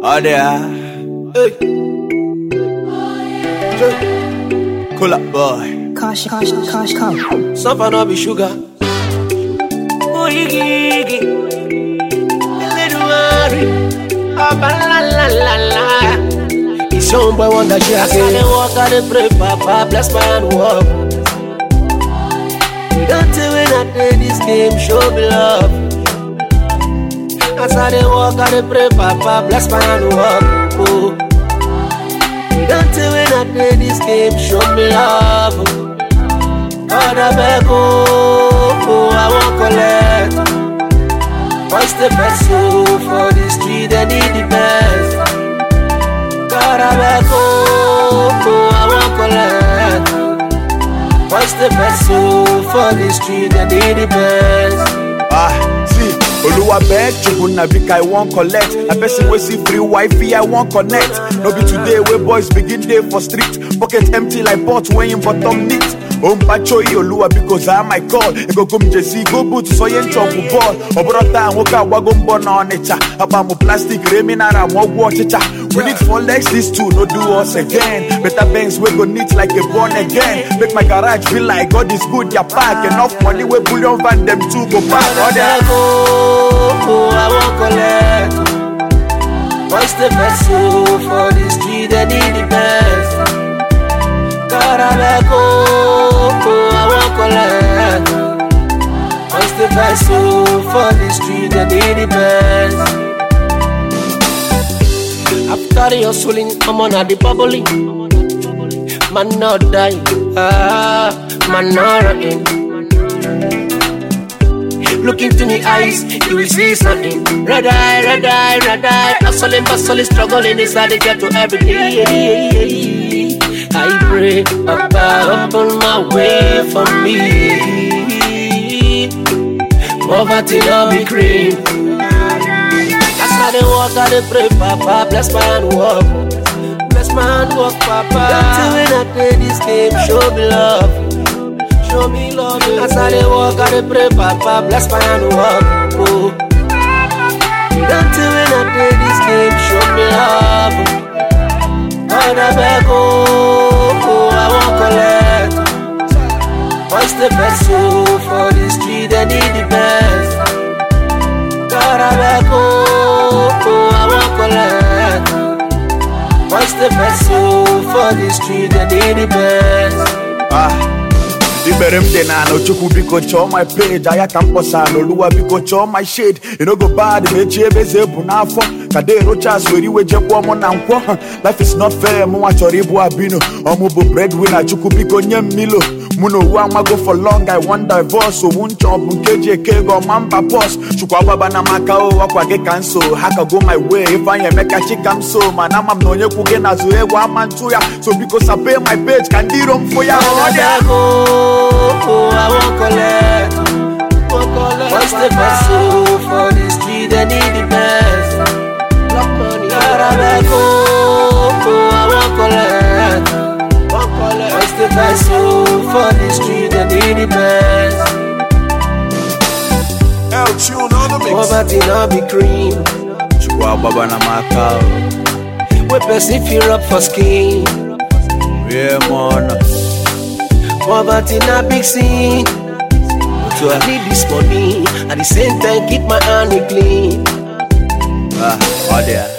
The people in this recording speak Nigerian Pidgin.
Oh there. Hey. Cool up, boy. Caution, caution, caution, come. Suffer no be sugar. Oh, iggy, iggy. Little worry. Ah, ba, la, la, la, la. It's your boy wonder she has said, walk out the pray, Papa, bless my hand walk. We don't tell when I play this game, show me love. As I dey walk, I dey pray, Papa, bless my hand walk. Oh. We don't tell when I play this game, show me love. God, I beg, oh, oh, I won't collect. What's the best so for the street? I need the best. God, I beg, oh, oh, I won't collect. What's the best so for the street? I need the best. Ah, see, Oluwa beg chukwu na big I wan collect. Na person wey see free Wi-Fi I wan connect. No be today wey boys begin dey for street, pocket empty like pot wey im bottom neat. Ompachoyi Oluwa biko zaa my call. Ego m jesi go boot sonye nchọgwụ bọọl. Ọ bụrụ taa nwoke agbago mbọ na Ọnịcha. Akpa m plastic ree mineral ma ọgwụ ọchịcha. We need four legs, these two no do us again. Better banks we go neat like a born again. Make my garage feel like God is good, ya pack enough money we bullion van them two go back. All I that. beg, oh, oh, I won't collect. What's the best so for the street? I need the best. God, I beg, oh, oh, I won't collect. What's the best so for the street? I need the best. After your swelling, I'm on the bubbling. Man, not die. Ah, man, not running. Look into me eyes, you will see something. Red eye, red eye, red eye. Hustling, bustling, struggling inside the ghetto every day. I pray, Papa, open my way for me. Poverty not be cream. As I dey walk, I dey pray, Papa, bless my hand walk. Bless my hand walk, Papa. Don't tell when I play this game, show me love. Show me love. As I dey walk, I dey pray, Papa, bless my hand walk. Oh. Don't tell when I play this game, show me love. God, I beg, oh, oh, I won't collect. What's the best so for the street? I need the best. God, I beg, oh, oh, I won't collect. What's the best so for the street? I need the best. Ah. Ibere m dị na anọ chukwu biko chọọ my page aya ka m kpọsa n'oluwa biko chọọ my shade you no go bad ma echi ebe eze bụ n'afọ ka de rochas were iwe jekwuo mụ na nkwọ Ha, life is not fair mụnwa chọrọ ịbụ abino ọmụ bụ breadwinner chukwu biko nye m milo mụ na owu amago for long i wan divorce owu nchọ bụ nke eji eke ego ọma mba bọs chukwu agbaba na maka o ọkwa gị ka nso ha ka go my way ifeanyị emeka chika m so mana ama m na onye kwu gị n'azụ egwu ama ntụ ya so biko sape my page ka ndị iro m fụ ya ọ dị I go, oh, I won't collect. What's the best so for the street? I need the best. Block money. God, I beg, oh, oh, I won't collect. What's the best so for the street? I need the best. El Tune on the mix. Poverty not be cream. chukwu agbaba na maka o We person fear up for skin. rie m ọnụ Poverty not big sin. So I need this money. At the same time, keep my hand clean. Ah, ọ dị ya